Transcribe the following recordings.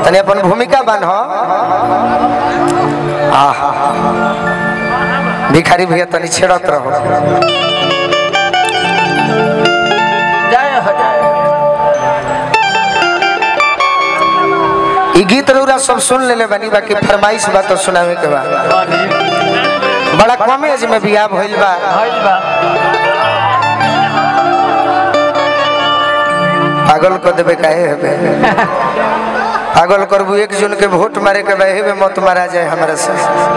तनी अपन भूमिका बन हो आह भिखारी भैया तनी छेड़त रहो जय हो जय ई गीत रउरा सब सुन लेले बानी बाकी फरमाइश बा तो सुनावे के बा बनी बड़ा कम एज में बियाह भइल बा भइल बा पागल कर देबे काहे हेबे पागल करबू एक जून के वोट मारे के बहे में मत मारा जाए हमरा से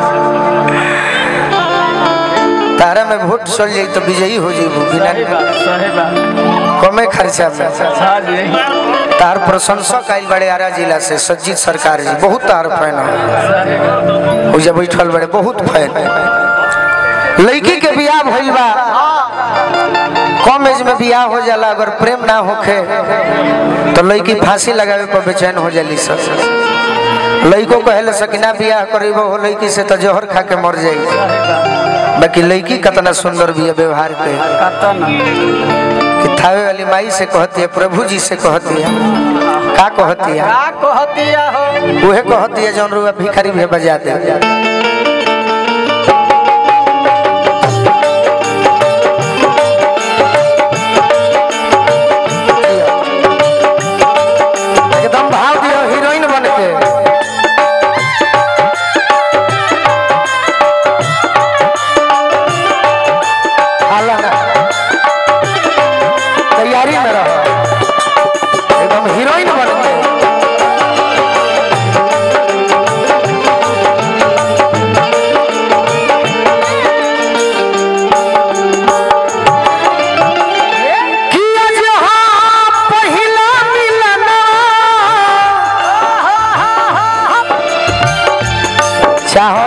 तारा में वोट चल जाई तो विजयी हो जाइबू बिना सही बा सही बा कमे खर्चा में हाँ जी तार प्रशंसक आइल बड़े आरा जिला से सज्जित सरकार जी बहुत तार फैन हो सही बा ओइजा बैठल बड़े बहुत फैन लड़की के बियाह भइल बा कम एज में बियाह हो जाला अगर प्रेम ना होखे तो लड़की फांसी लगावे पर बेचैन हो जाली सब लड़को कहेले सकिना बियाह करेबो हो लड़की से तो जहर खा के मर जाई सही बा बाकी लड़की कितना सुंदर भी है व्यवहार पे कतन कि थावे वाली माई से कहती है प्रभु जी से कहती है का कहती है का कहतिया हो उहे कहती है जौन रुआ भिखारी भी बजा दे एकदम भाव दियो हीरोइन बन के हाला ना तैयारी में रहो एकदम हीरोइन बन के किया जहाँ पहिला मिलना चाहो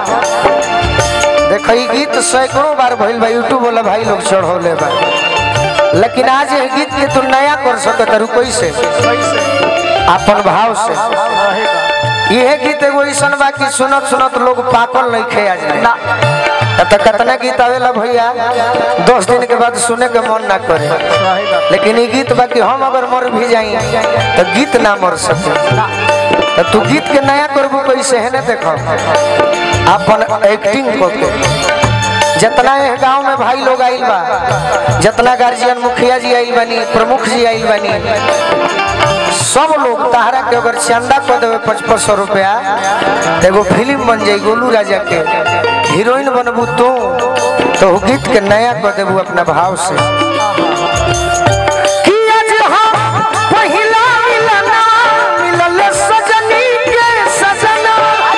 देखो ई गीत सैकड़ों बार भइल बा यूट्यूब वाला भाई लोग चढ़ौले बा लेकिन आज ये गीत के तू नया कर सकत रू कैसे कैसे अपन भाव से सही बा यह गीत एगो ऐसन बा कि सुनत सुनत लोग पाकल नहीं खे आज ना तो कितना गीत आवेला भैया दस दिन के बाद सुने के मन ना करे सही बा लेकिन ये गीत बाकी हम अगर मर भी जाई तो गीत ना मर सके तो तू गीत के नया करबू कैसे है ना देखो अपन एक्टिंग करके जितना ये गांव में भाई लोग आइल बा जितना गार्जियन मुखिया जी आइल बानी प्रमुख जी आइल बानी सब लोग तहरा के अगर चंदा कर देवे पचपन सौ रुपया तो एगो फिल्म बन जाई गोलू राजा के हीरोइन बनबू तू तो वो गीत के नया कर देबू अपना भाव से कि आज हम पहिला मिलना, मिलल सजनी के सजना।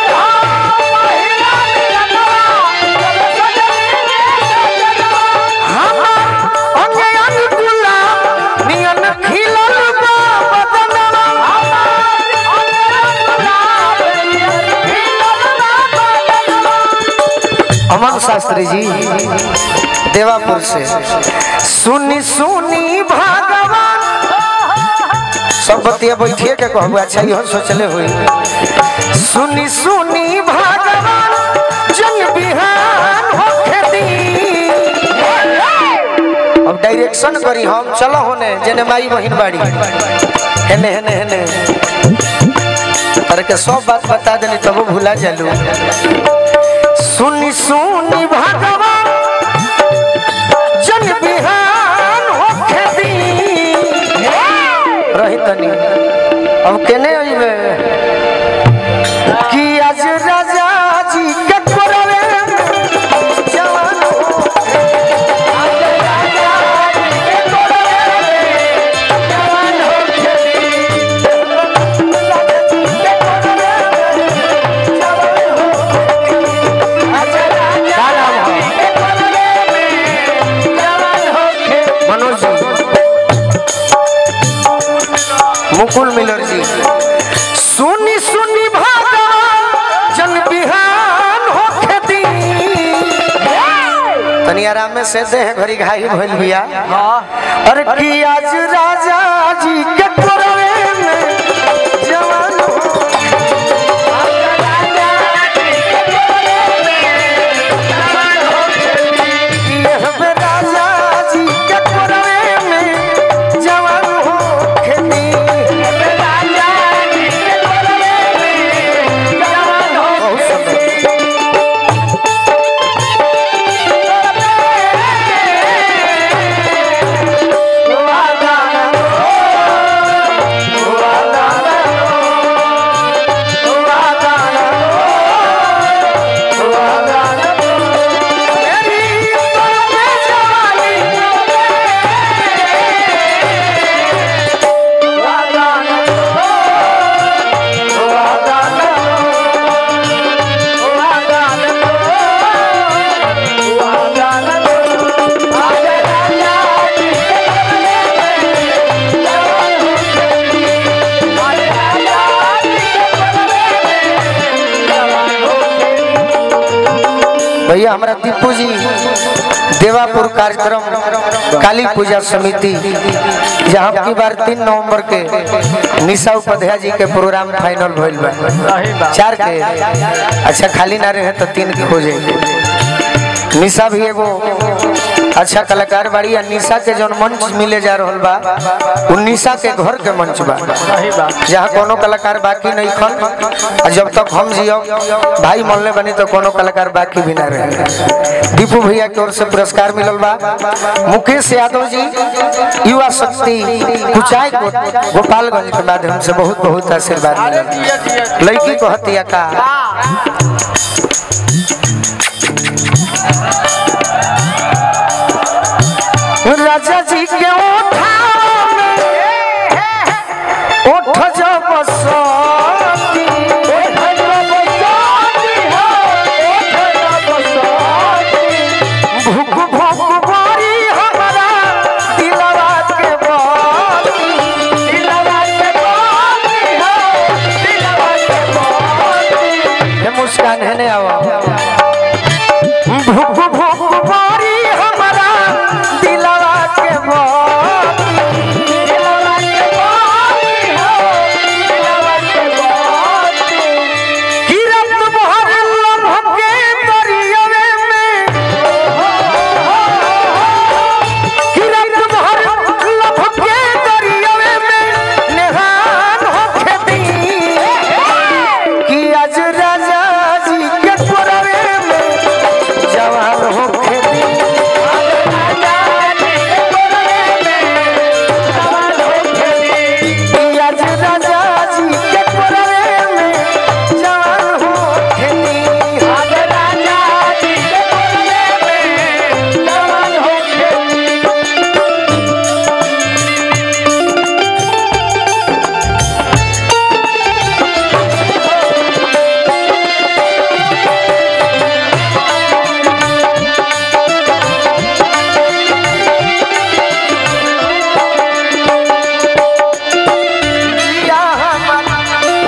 हमर अंगे अंग गुलाब, नियन खिलल बा बदनवा। अमन शास्त्री जी देवापुर से सुनी सुनी भगवान सब बतिया बैठिए के कहबू अच्छा इहो सोचले हुई सुनी सुनी भगवान जन बिहान होखे दी अब डायरेक्शन करी हम चलो होने जेने माई बहिन बाड़ी हेने हेने हेने करके सब बात बता देनी तब भुला जालू सुनी सुनी भगवान जन बिहान होखे दी रही तनी अब केने अइबे कि आज राजा जी के कोरवे जवान होखे आज राजा जी के कोरवे जवान होखे राजा जी के कोरवे जवान होखे आज राजा जी के कोरवे जवान होखे मनोज जी मुकुल मिलर जी सुनी सुनी भगवान जन बिहान हो खेती तनी आराम में से दे घड़ी घाई भइल बिया हाँ अरे कि आज राजा जी के कोरवे में जवान हो यह बे राजा जी के कोरवे में जवान हो खेती राजा जी के कोरवे भैया हमारा दीपू जी देवापुर कार्यक्रम काली पूजा समिति जहाँ की बार तीन नवंबर के निशा उपाध्याय जी के प्रोग्राम फाइनल भइल बा सही बात चार के अच्छा खाली ना रहे तो तीन के हो जाए निशा भी एगो अच्छा कलाकार बाड़ी आ निशा के जौन मंच मिले जा रहल बा उ निशा के घर के मंच बा सही बात जहाँ कोनो कलाकार बाकी नहीं खन आ जब तक हम जियो भाई मनले बनी तो कोनो कलाकार बाकी भी ना रहे दीपू भैया की ओर से पुरस्कार मिलल बा मुकेश यादव जी युवा शक्ति कुचाय को गोपालगंज के माध्यम से बहुत बहुत आशीर्वाद मिलल लड़की को हतिया का राजा जी के ओठा में ओठ जब बसती भूख भूख बारी हमारा दिलवा के बाती दिलवा के बाती हो दिलवा के बाती ये मुस्कान है ने आवा भूख भूख बारी हमारा दिलवा के बाती दिलवा के बाती हो दिलवा के बाती किरत भर लम्ह के दरियावे में किरत भर लम्ह के दरियावे में नेहान होके दी कि आज राजा जी के कोरवे में जवान होके दी कि आज राजा जी के कोरवे में जवान होके दी आज राजा जी के कोरवे में जवान होके दी या हमारा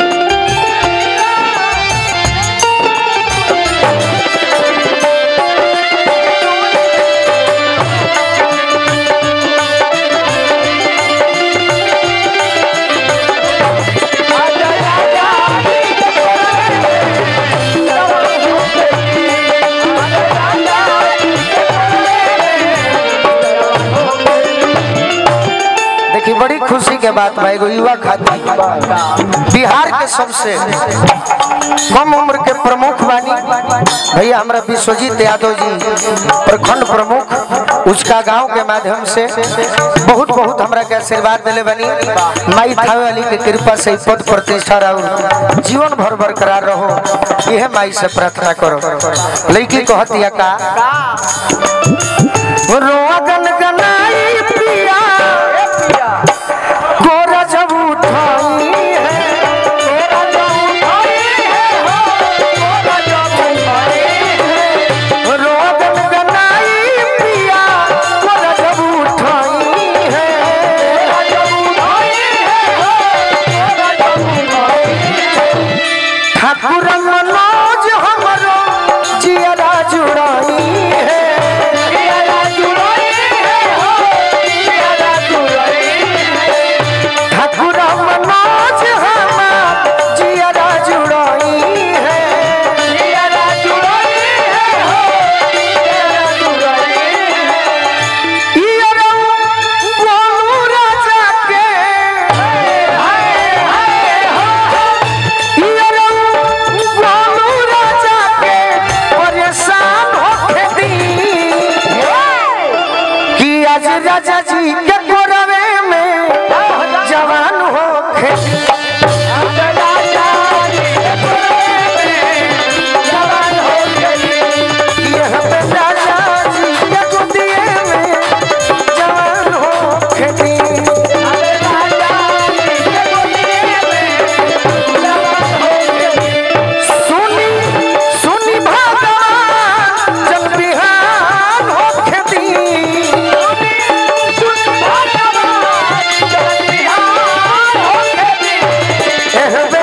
देखिए बड़ी खुशी के बात बा एगो युवा खातिर बिहार के सबसे कम उम्र के प्रमुख बानी भैया हमरा विश्वजीत यादव जी प्रखंड प्रमुख उसका गांव के माध्यम से बहुत बहुत हमरा के आशीर्वाद दिले बनी माई थावे वाली के कृपा से ई पद प्रतिष्ठा और जीवन भर बरकरार रहो यह माई से प्रार्थना करो लड़की कहतिया का रोगन गनाई पिया गोरा जब उठाई है गोरा जब उठाई है हो गोरा जब उठाई है रोगन गनाई पिया गोरा जब उठाई है गोरा जब उठाई है हो गोरा जब उठाई है ठाकुर मनोज हमरो जियरा जुड़ाई है जियरा जुड़ाई है हो जियरा जुड़ाई है ठाकुर मनोज हमार जियरा जुड़ाई है जियरा जुड़ाई है हो जियरा जुड़ाई है इयरा बोलू राजा के हाय हाय हाय इयरा बोलू राजा के परेशान होके दी कि आज राजा जी के कोरवे में जवान हो खेती सुनी सुनी भगवान जब बिहान हो खेती एह बे